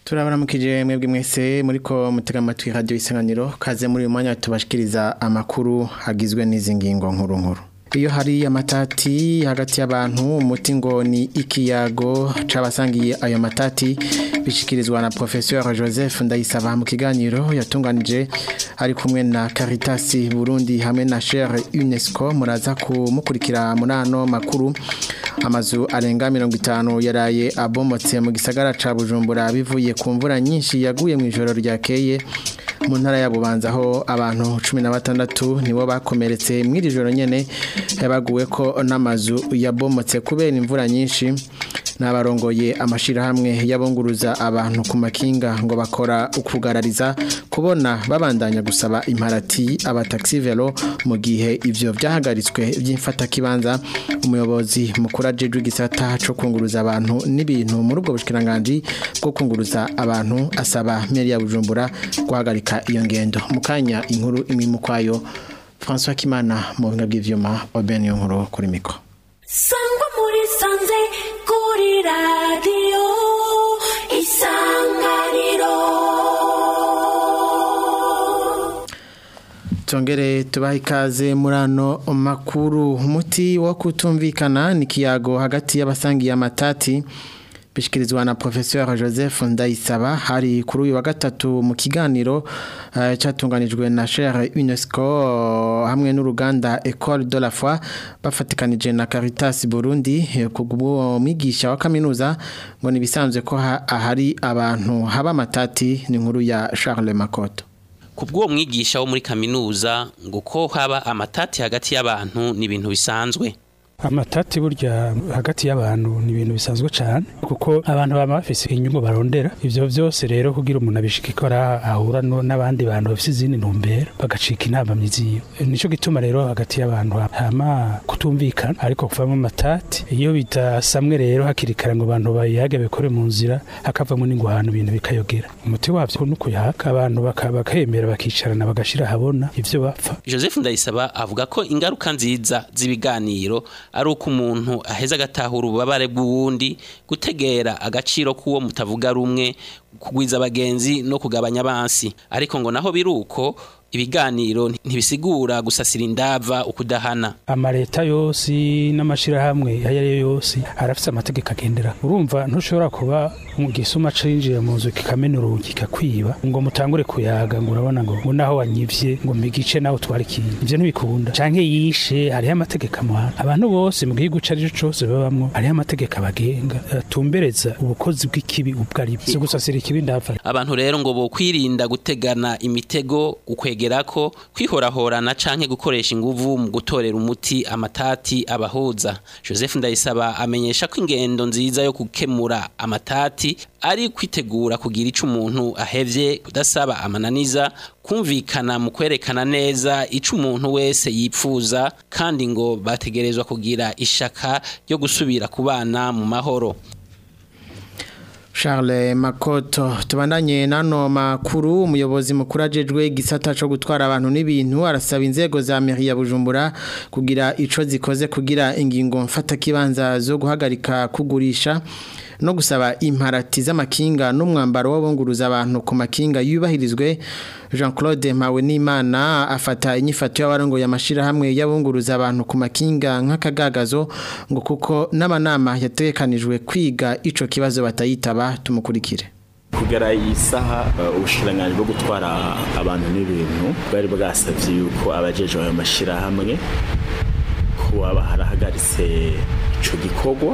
turabaramukije mwebwe mwese muriko mutega amatwi radio isanganiro kaze muri uyu mwanya tubashikiriza amakuru agizwe n'izi ngingo nkuru nkuru iyo hari amatati hagati y'abantu umuti ngo ni ikiyago c'abasangiye ayo matati bishikirizwa na professeur Joseph Ndayisaba mu kiganiro yatunganije ari kumwe na Caritas Burundi hamwe na Cher UNESCO muraza kumukurikira muri ano makuru amazu arenga mirongo itanu yaraye abomotse mu gisagara ca Bujumbura bivuye ku mvura nyinshi yaguye mu ijoro ryakeye mu ntara ya Bubanza aho abantu cumi na batandatu nibo bakomeretse mw'iri joro nyene yabaguwe ko n'amazu yabomotse kubera imvura nyinshi n'abarongoye amashirahamwe yabunguruza abantu ku makinga ngo bakora ukugarariza kubona babandanya gusaba imparati abataxi velo mu gihe ivyo vyahagaritswe by'imfata kibanza umuyobozi mukuru ajejwe igisata co kunguruza abantu n'ibintu muri ubwo bushikiranganje bwo kunguruza abantu asaba meri ya Bujumbura guhagarika iyo ngendo mukanya inkuru imimu kwayo François Kimana mu buhinga bw'ivyuma Oben yo nkuru kuri mikro sangwa muri sanze kuri radiyo isanganiro Tongere tubaha ikaze muri ano makuru umuti wo kutumvikana ni kiyago hagati y'abasangiye amatati bishikirizwa na professeur Joseph Ndayisaba hari kuri uyu wa gatatu mu kiganiro uh, cyatunganijwe na Cher UNESCO hamwe n'uruganda École de la Foi bafatikanije na Caritas Burundi kugubwo mwigisha wa kaminuza ngo nibisanzwe ko ahari abantu haba amatati ni nkuru ya Charles Makoto kubw'uwo mwigisha wo muri kaminuza ngo ko haba amatati hagati y'abantu ni ibintu bisanzwe amatati burya hagati y'abantu ni ibintu bisanzwe cyane kuko abantu baba bafise inyungu barondera ivyo vyose rero kugira umuntu abishika ikora ahura n'abandi bantu bafise izindi ntumbero bagacika inama myiziyo nico gituma rero hagati y'abantu hama kutumvikana ariko kuvamo amatati iyo bidasamwe rero hakiri kare ngo abantu bayage bekore mu nzira hakavamo n'ingwano ibintu bikayogera umuti wavyo no kuyaka abantu bakemera bakicarana bagashira habona ivyo bapfa Joseph Ndayisaba avuga ko ingaruka nziza z'ibiganiro ari uko umuntu aheza agatahura ububabare bw'uwundi gutegera agaciro k'uwo mutavuga rumwe kugwiza abagenzi no kugabanya abansi ariko ngo naho biri uko ibiganiro ntibisigura gusasira indava ukudahana amaleta yose n'amashirahamwe ayo ari yo yose arafite amategeko agendera urumva ntushobora kuba mu gisuma cinjira mu nzu kikamena urugi kikakwiba ngo mutangure kuyaga ngo urabona ngo ngo naho wanyivye ngo mpigice nawe utwara ikintu ivyo ntibikunda canke yishe hariho amategeko amuhana abantu bose mu gihugu ico arico cose babamwo hariho amategeko abagenga atumbereza ubukozi bw'ikibi ubwo ari bwo gusasira ikibi ndava abantu rero ngo bokwirinda gutegana imitego ukwegera ko kwihorahorana canke gukoresha inguvu mu gutorera umuti amatati abahuza Joseph Ndayisaba amenyesha ko ingendo nziza yo gukemura amatati ari kwitegura kugira ico umuntu ahevye kudasaba amananiza kumvikana mu kwerekana neza ico umuntu wese yipfuza kandi ngo bategerezwa kugira ishaka ryo gusubira kubana mu mahoro Charles Makoto tubandanye nano makuru umuyobozi mukuru ajejwe gisata cyo gutwara abantu n'ibintu arasaba inzego za mairie ya Bujumbura kugira ico zikoze kugira ingingo mfata kibanza zo guhagarika kugurisha no gusaba imparati z'amakinga n'umwambaro w'abunguruza abantu ku makinga yubahirizwe Jean Claude Mawenimana afata inyifato y'abarongo yamashira hamwe yabunguruza abantu ku makinga nk'akagagazo ngo kuko n'amanama yatekanijwe kwiga ico kibazo batayitaba tumukurikire kugera iyi saha ubushikiranganji bwo gutwara abantu n'ibintu bwari bwasavye yuko abajeje ayo mashirahamwe ko aba harahagaritse ico gikorwa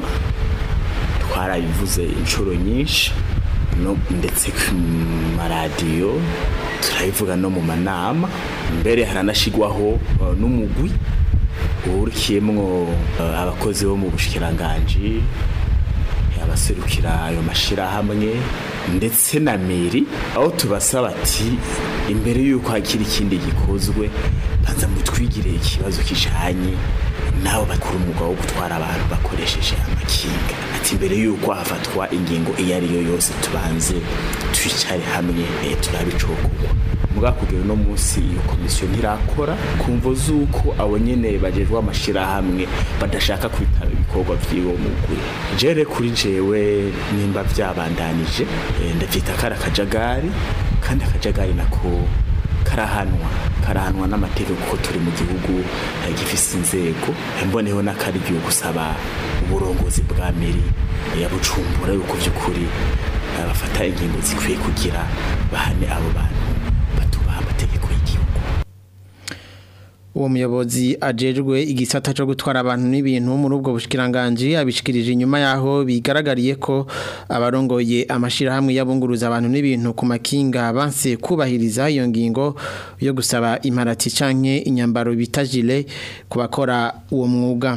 twarabivuze inshuro nyinshi no ndetse ku maradiyo turabivuga no mu manama mbere haranashigwaho n'umugwi urikiyemwo abakozi bo mu bushikiranganji abaserukira ayo mashirahamwe ndetse na meri aho tubasaba ati imbere y'uko hakiri ikindi gikozwe banza mutwigire ikibazo kijanye nabo bakora umwuga wo gutwara abantu bakoresheje amakinga ati mbere y'uko hafatwa ingingo iyo ari yo yose tubanze twicare hamwe turabicokorwa mu mbwa kugera no munsi iyo komisiyo ntirakora kumvo z'uko abo nyene bajejwe amashirahamwe badashaka kwitaba ibikorwa vy'iwo mugwi jere kuri jewe nimba vyabandanije eh, ndavyita kari akajagari kandi akajagari nako karahanwa karahanwa n'amategeko kuko turi mu gihugu eh, gifise inzego Eh, mboneho n'akaryo gusaba uburongozi bwa meri ya bujumbura yuko vy'ukuri eh, bafata ingingo zikwiye kugira bahane abo bantu batubaha amategeko y'igihugu uwo muyobozi ajejwe igisata cyo gutwara abantu n'ibintu muri ubwo bushikiranganje abishikirije inyuma yaho bigaragariye ko abarongoye amashirahamwe y'abunguruza abantu n'ibintu ku makinga banse kubahiriza iyo ngingo yo gusaba imparati canke inyambaro bitajile kubakora uwo mwuga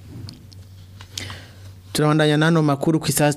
Turabandanya nano makuru ku isaha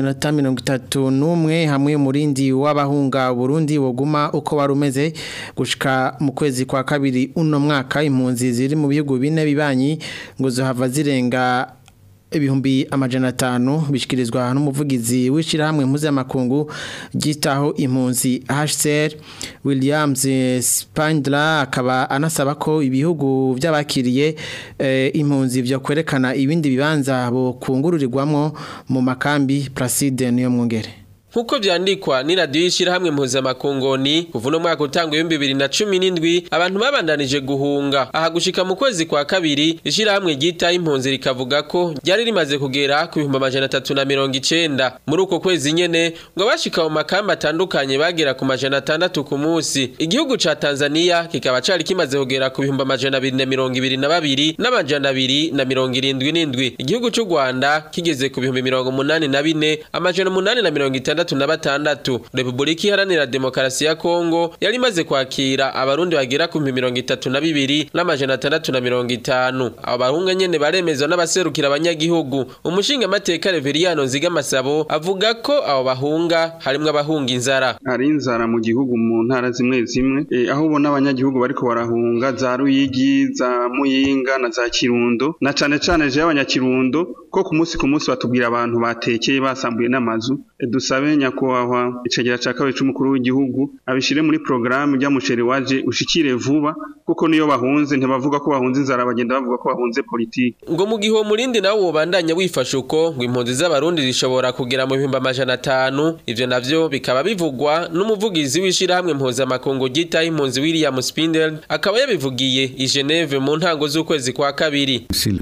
6:31 hamwe murindi w'abahunga Burundi woguma uko warumeze gushika mu kwezi kwa kabiri uno mwaka impunzi ziri mu bihugu bine bibanyi ngo zohava zirenga ibihumbi amajana atanu bishikirizwa n'umuvugizi w'ishirahamwe mpuzamakungu ryitaho impunzi HCR Williams Spindler akaba anasaba ko ibihugu by'abakiriye eh, impunzi byo kwerekana ibindi bibanza bo kungururirwamwo mu makambi Placide niyo mwongere Nkuko vyandikwa ni radio y'ishirahamwe mpuzamakongoni kuva uno mwaka utangwa ibihumbi bibiri na cumi n'indwi abantu babandanije guhunga aha gushika mu kwezi kwa kabiri ishirahamwe ryitaho impunzi rikavuga ko ryari rimaze kugera ku bihumbi amajana atatu na mirongo icenda muri uko kwezi nyene ngo abashika mu makambi atandukanye bagera ku majana atandatu ku munsi igihugu ca Tanzania kikaba cari kimaze kugera ku bihumbi amajana abiri na mirongo ibiri na babiri n'amajana abiri na mirongo irindwi n'indwi igihugu c'u Rwanda kigeze ku bihumbi mirongo umunani na bine amajana umunani na mirongo itandatu na batandatu Republika Iharanira Demokarasi ya Kongo yari imaze kwakira abarundi bagera ku bihumbi mirongo itatu na bibiri n'amajana atandatu na mirongo itanu abo bahunga nyene baremezwa n'abaserukira abanyagihugu umushinga amateka Reveriyano Nzigamasabo avuga ko abo bahunga harimwo abahunga inzara hari inzara mu gihugu mu ntara zimwe zimwe eh, aho ubona abanyagihugu bariko barahunga za Ruyigi za Muyinga na za Kirundo na cane cane je abanyakirundo ko ku munsi ku munsi batubwira abantu batekeye basambuye n'amazu eh, dusabe nyakubahwa icegera ca kabiri c'umukuru w'igihugu abishire muri programme rya muceri waje ushikire vuba kuko niyo bahunze ntibavuga ko bahunze inzara bagenda bavuga ko bahunze politiki ngo mu gihe uwo murindi nawo wobandanya wifashe uko ngo impunzi z'abarundi zishobora kugera mu bihumbi amajana atanu ivyo navyo bikaba bivugwa n'umuvugizi w'ishirahamwe mpuzamakungu ryitaho impunzi William Spindel akaba yabivugiye i Geneve mu ntango z'ukwezi kwa kabiri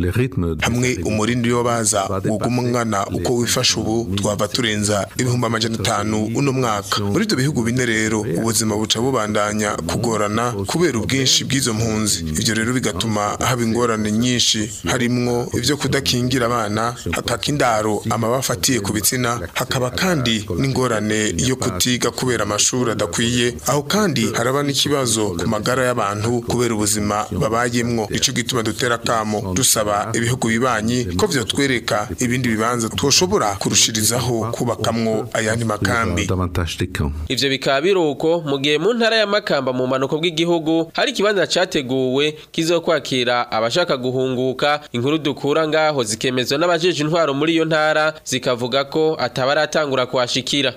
hamwe umurindi yo baza uguma umwana uko wifashe ubu twava turenza ibihumbi amajana atanu uno mwaka muri ibyo bihugu bine rero ubuzima buca bubandanya kugorana kubera ubwinshi bw'izo mpunzi ibyo rero bigatuma haba ingorane nyinshi harimwo ibyo kudakingira abana hakaka indaro amaba afatiye ku bitsina hakaba kandi n'ingorane yo kutiga kubera amashuri adakwiye aho kandi haraba n'ikibazo ku magara y'abantu kubera ubuzima babayemwo nico gituma dutera kamo dusaba ibihugu bibanyi ko vyotwereka ibindi bibanza twoshobora kurushirizaho kubakamwo ayandi makambi ivyo bikaba biruko mu gihe mu ntara ya Makamba mu manuko bw'igihugu hari ikibanza categuwe kizokwakira abashaka guhunguka inkuru dukura ngaho zikemezwa n'abajeje intwaro muri iyo ntara zikavuga ko atabaratangura kuhashikira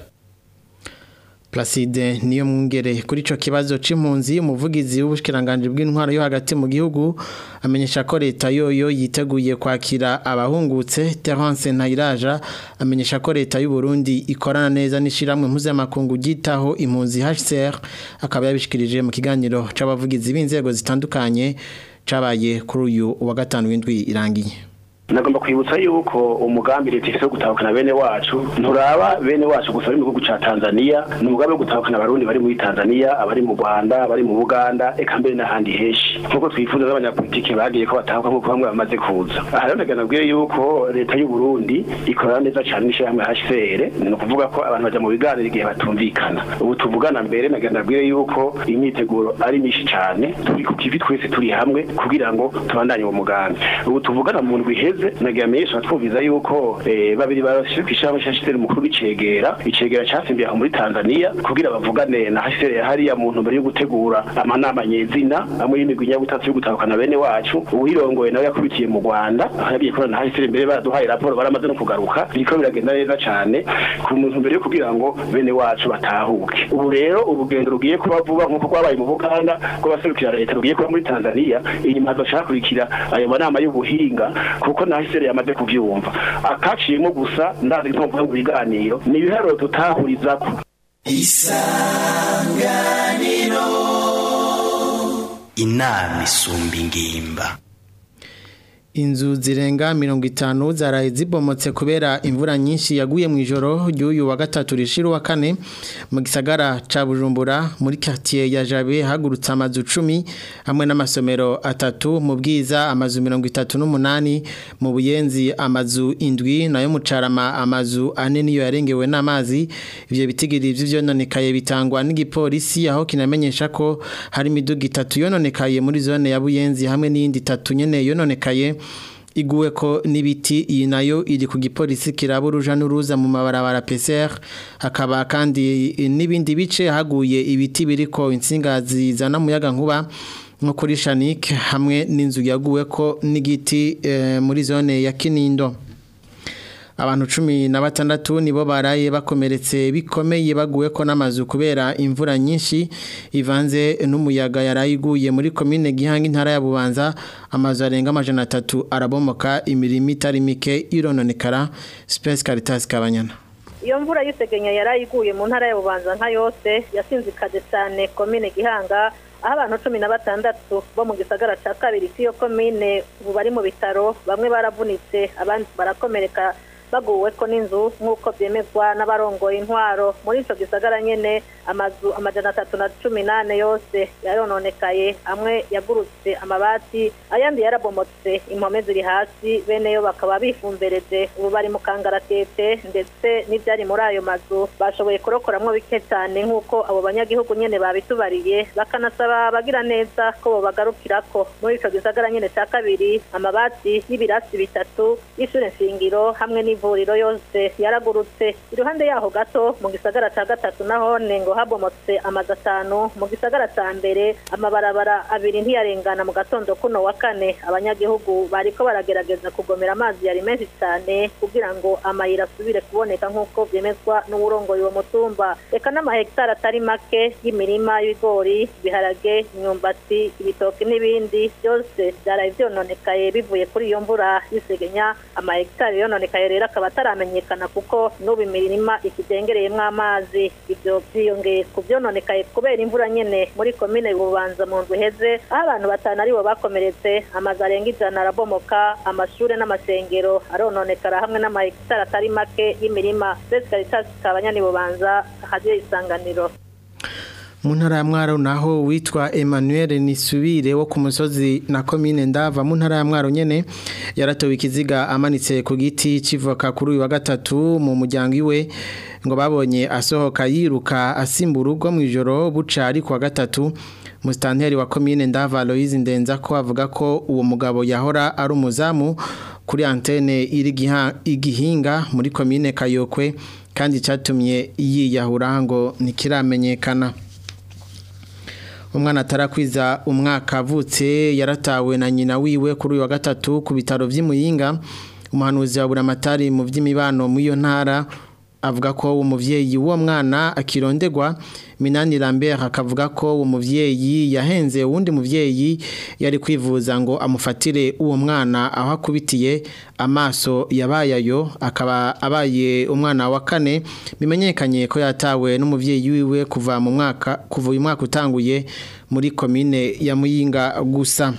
Placide niyo mwungere kuri ico kibazo c'impunzi umuvugizi w'ubushikiranganje bw'intwaro yo hagati mu gihugu amenyesha ko leta yoyo yiteguye kwakira abahungutse Terence Ntayiraja amenyesha ko leta y'u Burundi ikorana neza n'ishiramwe mpuzamakungu gitaho impunzi HCR akaba yabishikirije mu kiganiro c'abavugizi b'inzego zitandukanye cabaye kuri uyu wa gatanu w'indwi irangiye nagomba kwibutsa yuko umugambi leta ifite wo gutahukana bene wacu nturaba bene wacu gusa bari mu gihugu ca Tanzania ni umugambi wo gutahukana abarundi bari muri Tanzania abari mu Rwanda abari mu Buganda eka mbere n'ahandi henshi nkuko twifuza z'abanyapolitiki bagiye ko batahuka nk'uko bamwe bamaze kuza aha rero ndagira nabwiye yuko leta y'u Burundi ikorana neza cyane n'ishyirahamwe HCR ni ukuvuga ko abantu baja mu biganiro igihe batumvikana ubu tuvugana mbere ndagira nabwiye yuko imyiteguro ari myinshi cyane turi ku kivi twese turi hamwe kugira ngo tubandanye uwo mugambi ubu tuvugana mu ndwi iheze iheze nagira amenyesha twumviza yuko eh, babiri barashije kwishamba cyashitse umukuru w'icegera icegera cyasimbiye aho muri Tanzania kugira bavugane na hasere hariya muntu mbere yo gutegura amanama nyezina amwe y'imigwi nyabutatu yo gutahukana bene wacu uwirongoye nawe yakubitiye mu Rwanda aho yagiye korana na hasere mbere baraduhaye raporo baramaze no kugaruka biriko biragenda neza cyane ku muntu mbere yo kugira ngo bene wacu batahuke ubu rero urugendo rugiye kuba vuba nk'uko rwabaye mu Buganda rw'abaserukira leta rugiye kuba muri Tanzania inyuma hazocakurikira ayo manama y'ubuhinga kuko na hasere yamaze kuvyumva akaciyemo gusa ndazi nko kuvuga mu biganiro ni ibiharuro tutahurizako inama isumba ingimba Inzu zirenga mirongo itanu zaraye zibomotse kubera imvura nyinshi yaguye mu ijoro ry'uyu wa gatatu rishira wa kane mu gisagara ca Bujumbura muri quartier ya Jabe hagurutse amazu 10 hamwe n'amasomero atatu mu bwiza amazu 38 mu buyenzi amazu indwi nayo mu carama amazu ane niyo yarengewe n'amazi ivyo bitigiri vy'ivyononekaye bitangwa n'igipolisi aho kinamenyesha ko hari imiduga itatu yononekaye muri zone ya Buyenzi hamwe n'iyindi itatu nyene yononekaye iguwe ko n'ibiti iyi nayo iri ku gipolisi kiraba uruja n'uruza mu mabarabara PCR hakaba kandi n'ibindi bice haguye ibiti biriko insinga zizana muyaga nkuba nko kuri Shanik hamwe n'inzu yaguwe ko n'igiti eh, muri zone ya Kinindo abantu cumi na batandatu nibo baraye bakomeretse bikomeye baguwe ko n'amazu kubera imvura nyinshi ivanze n'umuyaga yarayiguye muri komine gihanga intara ya bubanza amazu arenga amajana atatu arabomoka imirimo itari mike irononekara Space Caritas Kabanyana iyo mvura y'isegenya yarayiguye mu ntara ya bubanza nka yose yasinzikaje cyane komine gihanga aho abantu cumi na batandatu bo mu gisagara cya kabiri cy'iyo komine ubu bari mu bitaro bamwe baravunitse abandi barakomereka baguwe ko n'inzu nk'uko byemezwa n'abarongoye intwaro muri icyo gisagara nyine amazu amajana atatu na cumi n'ane yose yarononekaye amwe yagurutse amabati ayandi yarabomotse impome ziri hasi bene yo bakaba bifumbereje ubu bari mu kangaratete ndetse n'ibyari muri ayo mazu bashoboye kurokoramwo bike cyane nk'uko abo banyagihugu nyine babitubariye bakanasaba abagira neza ko bobagarukirako muri icyo gisagara nyine cya kabiri amabati y'ibirasi bitatu y'ishure nshingiro hamwe n'ivuriro yose yaragurutse iruhande yaho gato mu gisagara cya gatatu nahone ngo habomotse amazu atanu mu gisagara cya mbere amabarabara abiri ntiyarengana mu gatondo kuno wa kane abanyagihugu bariko baragerageza kugomera amazi yari menshi cyane kugira ngo amayira asubire kuboneka nk'uko byemezwa n'uwurongoye uwo mutumba reka n'amahegitari atari make y'imirima y'ibigori ibiharage imyumbati ibitoki n'ibindi byose byaraye byononekaye bivuye kuri iyo mvura y'isegenya amahegitari yononekaye rero akaba ataramenyekana kuko n'ubu imirima ikidengereyemo amazi ibyo byiyongeye ku byononekaye kubera imvura nyine muri komine bubanza mu ndwi iheze aho abantu batanu aribo bakomeretse amazu arenga ijana arabomoka amashuri n'amasengero arononekara hamwe n'amahegitari atari make y'imirima ndetse karitasi kabanyani bubanza hadiyo isanganiro mu ntara ya mwaro naho witwa Emmanuel Nisubire wo ku musozi na komine ndava mu ntara ya mwaro nyene yaratowe ikiziga amanitse ku giti civoka kuri uyu wa gatatu mu muryango iwe ngo babonye asohoka yiruka asimba urugo mu ijoro buca ari ku wa gatatu musitanteri wa komine ndava Aloise Ndenza ko avuga ko uwo mugabo yahora ari umuzamu kuri antene iri igihinga muri komine Kayokwe kandi cyatumye yiyahura ngo ntikiramenyekana umwana atarakwiza umwaka avutse yaratawe na nyina wiwe kuri uyu wa gatatu ku bitaro by'imuyinga umuhanuzi wa buramatari mu by'imibano muri iyo ntara avuga ko umuvyeyi w'uwo mwana akirondegwa Minani Lambert akavuga ko uwo muvyeyi yahenze uwundi muvyeyi yari kwivuza ngo amufatire uwo mwana aho akubitiye amaso yabayayo akaba abaye umwana wa kane bimenyekanye ko yatawe n'umuvyeyi wiwe kuva mu mwaka kuva uyu mwaka utanguye muri komine ya Muyinga gusa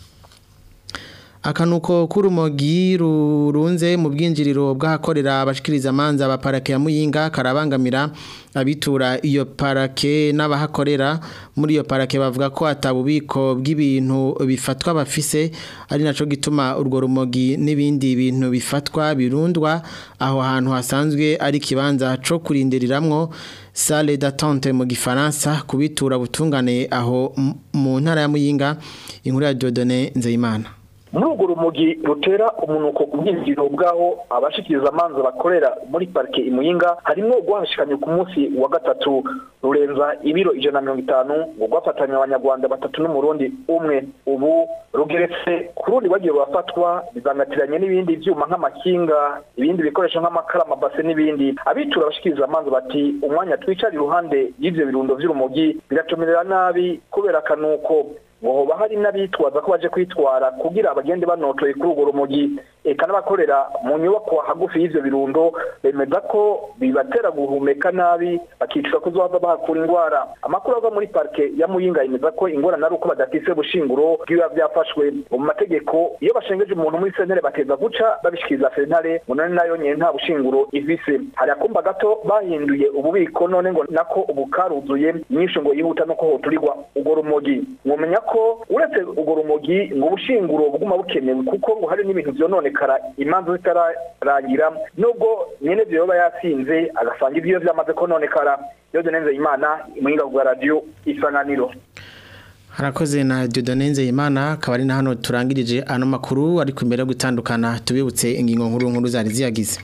akanuko k'urumogi rurunze mu bwinjiriro bw'ahakorera abashikiriza amanza ba parake ya muyinga karabangamira abitura iyo parake n'abahakorera muri iyo parake bavuga ko atabubiko bw'ibintu bifatwa bafise ari naco gituma urwo rumogi n'ibindi bintu bifatwa birundwa aho hantu hasanzwe ari kibanza co kurindiriramwo salle d'attente mu gifaransa kubitura butungane aho mu ntara ya muyinga inkuru ya Dieudonné Nzeyimana muri urwo rumogi rutera umunuko ku bwinjiriro bw'aho abashikiriza amanza bakorera muri parike imuyinga harimo rwahashikanye ku munsi wa gatatu rurenza ibiro ijana na mirongo itanu ngo rwafatanye abanyarwanda batatu n'umurundi umwe ubu rugeretse ku rundi bagiye rurafatwa bizangatiranye n'ibindi byuma nk'amakinga ibindi bikoresho nk'amakara amabase n'ibindi abitura abashikiriza amanza bati umwanya twicara iruhande y'ivyo birundo vy'urumogi biratumirira nabi kubera akanuko ngo hoba hari n'abitwaza ko baje kwitwara kugira abagende banotoye kuri urwo rumogi eka n'abakorera mu nyubako hagufi y'ivyo birundo bemeza ko bibatera guhumeka nabi bakicwa kuzohava bahakura indwara amakuru ava muri parike ya muyinga yemeza ko ingorane ari uko badafise bushinguro bw'ibiba vyafashwe mu mategeko iyo bashengeje umuntu muri sentare bateza guca babishikiriza sentare ngo none nayo nyene nta bushinguro ifise hari akumba gato bahinduye ububiko none ngo nako ubu karuzuye nyinshi ngo yihuta no ko hoturirwa urwo rumogi mwomenya ko uretse urwo rumogi ngo ubushinguro buguma bukenewe kuko ngo hari n'ibintu vyononekara imanza zitararangira nubwo nyene vyo yoba yasinze agasanga ivyo vyamaze kononekara yoze neze imana muhinga bwa radio isanganiro harakoze na Dieudonne Nzeyimana akaba ari na hano turangirije ano makuru ariko imbere yo gutandukana tubibutse ingingo nkuru nkuru zari ziyagize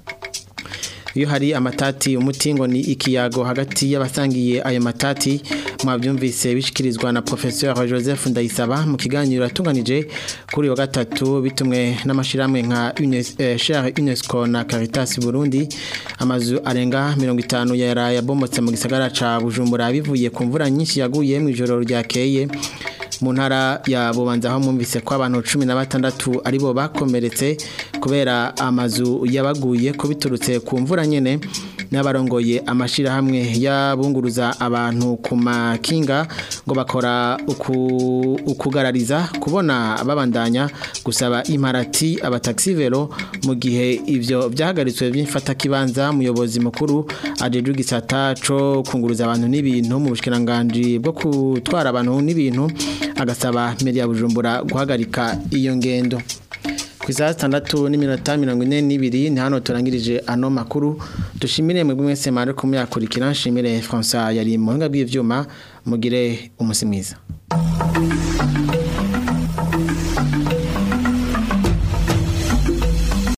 iyo hari amatati umuti ngo ni ikiyago hagati y'abasangiye ayo matati mwabyumvise bishikirizwa na professeur Joseph Ndayisaba mu kiganiro yatunganije kuri wa gatatu bitumwe n'amashiramwe nka Cher UNESCO na Caritas Burundi amazu arenga 50 yara yabomotse mu gisagara ca Bujumbura bivuye ku mvura nyinshi yaguye mu ijoro ryakeye mu ntara ya bubanza aho mwumvise ko abantu cumi na batandatu aribo bakomeretse kubera amazu yabaguye ko biturutse ku mvura nyine n'abarongoye amashyirahamwe y'abunguruza abantu ku makinga ngo bakora ukugarariza kubona babandanya gusaba imparati abataxivero mu gihe ibyo byahagaritswe by'imfatakibanza umuyobozi mukuru ajeje igisata cyo kunguruza abantu n'ibintu mu bushikiranganje bwo gutwara abantu n'ibintu agasaba meri ya bujumbura guhagarika iyo ngendo ku isaha zitandatu n'iminota mirongo ine n'ibiri ni hano turangirije ano makuru dushimire mwebwe mwese mwari kumuyakurikira nshimire François yari mu buhinga bw'ibyuma mugire umunsi mwiza